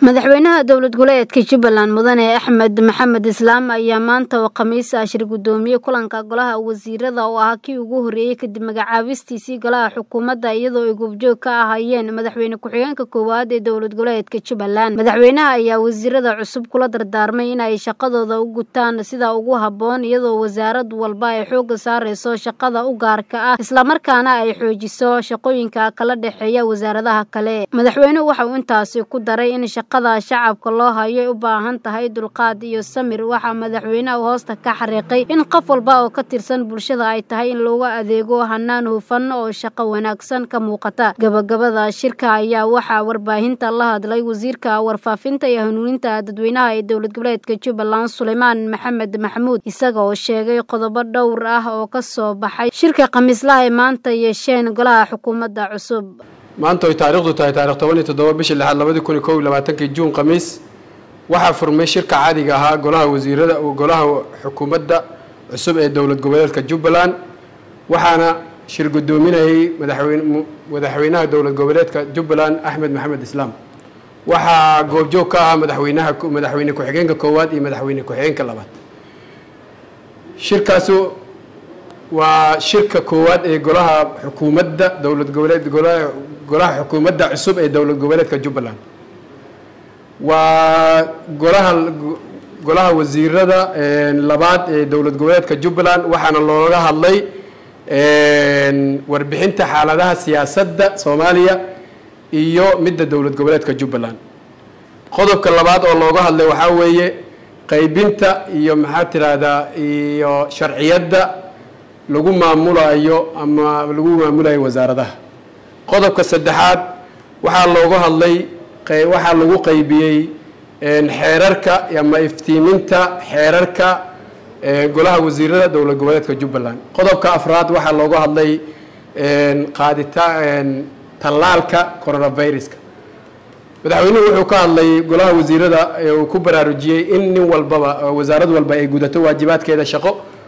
madaxweynaha dowlad goboleedka jubbaland mudane axmed maxamed islaam ayaa maanta oo khamiis ah shir gudoomiye kulanka golaha wasiirada oo ah kii ugu horreeyey kadib magacaabistiisii golaha xukuumadda iyadoo ay goobjoog ka ahaayeen madaxweyne ku-xigeenka koowaad ee dowlad goboleedka jubbaland madaxweynaha ayaa wasiirada cusub kula dardaarmay in ay shaqadooda u gutaan sida ugu habboon iyadoo wasaarad walba ay xooga saareyso shaqada u gaarka ah islamarkaana ay xoojiso shaqooyinka kala dhexeeya wasaaradaha kale madaxweynuhu waxa uu intaasi ku daray in shaqada shacabka loo hayo ay u baahan tahay dulqaad iyo samir waxaa madaxweynaha hoosta ka xariiqay in qof walba oo ka tirsan bulshada ay tahay in looga adeego hanaan hufan oo shaqo wanaagsan ka muuqata gabagabada shirka ayaa waxaa warbaahinta la hadlay wasiirka warfaafinta iyo hanuuninta dadweynaha ee dowlad goboleedka jubbaland suleymaan maxamed maxamuud isaga oo sheegay qodobo dhowr ah oo ka soo baxay shirka khamiislaha ay maanta yeesheen golaha xukuumadda cusub maanta oy taariikhdu tahay taarikh toban iyo toddoba bishii lixaad labadi kun iyo kow iyo labaatankii juun khamiis waxaa furmay shirka caadiga ahaa golaha wasiirada golaha xukuumadda cusub ee dowlad goboleedka jubbaland waxaana shir gudoominayay madaxweyne madaxweynaha dowlad goboleedka jubbaland axmed maxamed islaam waxaa goobjoog ka ahaa madaxweynaha madaxweyne ku-xigeenka koowaad iyo madaxweyne ku-xigeenka labaad shirkaasu waa shirka koowaad ee golaha xukuumadda dowlad goboleed golaha golaha xukuumadda cusub ee dowlad goboleedka jubbaland waa golaha golaha wasiirada labaad ee dowlad goboleedka jubbaland waxaana looga hadlay warbixinta xaaladaha siyaasadda soomaaliya iyo midda dowlad goboleedka jubbaland qodobka labaad oo looga hadlay waxaa weeye qaybinta iyo maxaa tiraahdaa iyo sharciyadda lagu maamulayo ama lagu maamulayo wasaaradaha qodobka saddexaad waxaa looga hadlay waxaa lagu qaybiyey xeerarka ama iftiiminta xeerarka golaha wasiirada dowlad goboleedka jubbaland qodobka afraad waxaa looga hadlay qaadita tallaalka coronaviruska madaxweynuhu wuxuu ka hadlay golaha wasiirada uu ku baraarujiyey in nin walbaba wasaarad walba ay gudato waajibaadkeeda shaqo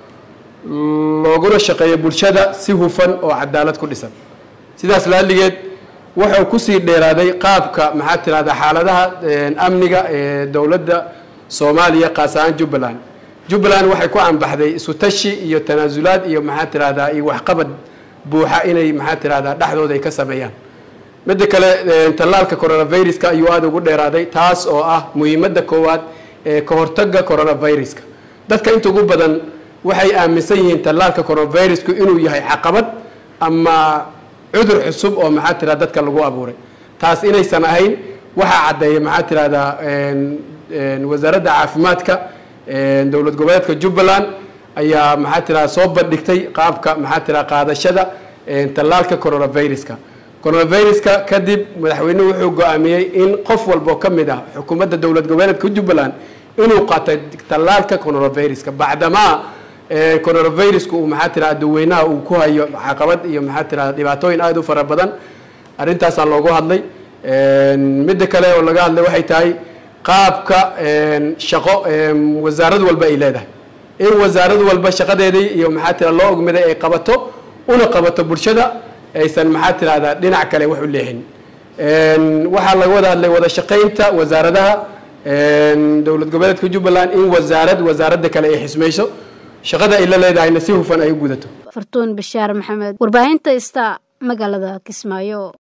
looguna shaqeeyo bulshada si hufan oo cadaalad ku dhisan sidaas laaligeed wuxuu kusii dheeraaday qaabka maxaa tirahdaa xaaladaha amniga ee dowladda soomaaliya qaas ahaan jubbaland jubbaland waxay ku anbaxday isu tashi iyo tanaasulaad iyo maxaa tirahdaa iyo waxqabad buuxa inay maxaa tirahdaa dhexdooda ay ka sameeyaan midda kale tallaalka coronaviruska ayuu aada ugu dheeraaday taas oo ah muhiimadda koowaad ee ka hortagga coronaviruska dadka inta ugu badan waxay aaminsan yihiin tallaalka coronavirusku inuu yahay caqabad ama cudur cusub oo maxaa tirahda dadka lagu abuuray taas inaysan ahayn waxaa caddeeya maxaa tirahdaa wasaaradda caafimaadka dowlad goboleedka jubbaland ayaa maxaa tirahda soo bandhigtay qaabka maxaa tirahda qaadashada tallaalka coronaviruska coronaviruska kadib madaxweynuhu wuxuu go-aamiyey in qof walboo ka mid ah xukuumadda dowlad goboleedka jubbaland inuu qaatay tallaalka coronaviruska bacdamaa coronavirusku uu maxaa tirahda dadweynaha uu ku hayo caqabad iyo maxaa tirahda dhibaatooyin aada u fara badan arrintaasaa loogu hadlay midda kale oo laga hadlay waxay tahay qaabka shaqo wasaarad walba ay leedahay in wasaarad walba shaqadeedii iyo maxaa tirahda loo ogmiday ay qabato una qabato bulshada aysan maxaa tirahdaa dhinac kale wax u leexin waxaa laga wada hadlay wada shaqaynta wasaaradaha dowlad goboleedka jubbaland in wasaarad wasaaradda kale ay xismayso shaqada ay la leedahayna si hufan ay u gudato fartuun bashaar maxamed warbaahinta ista magaalada kismaayo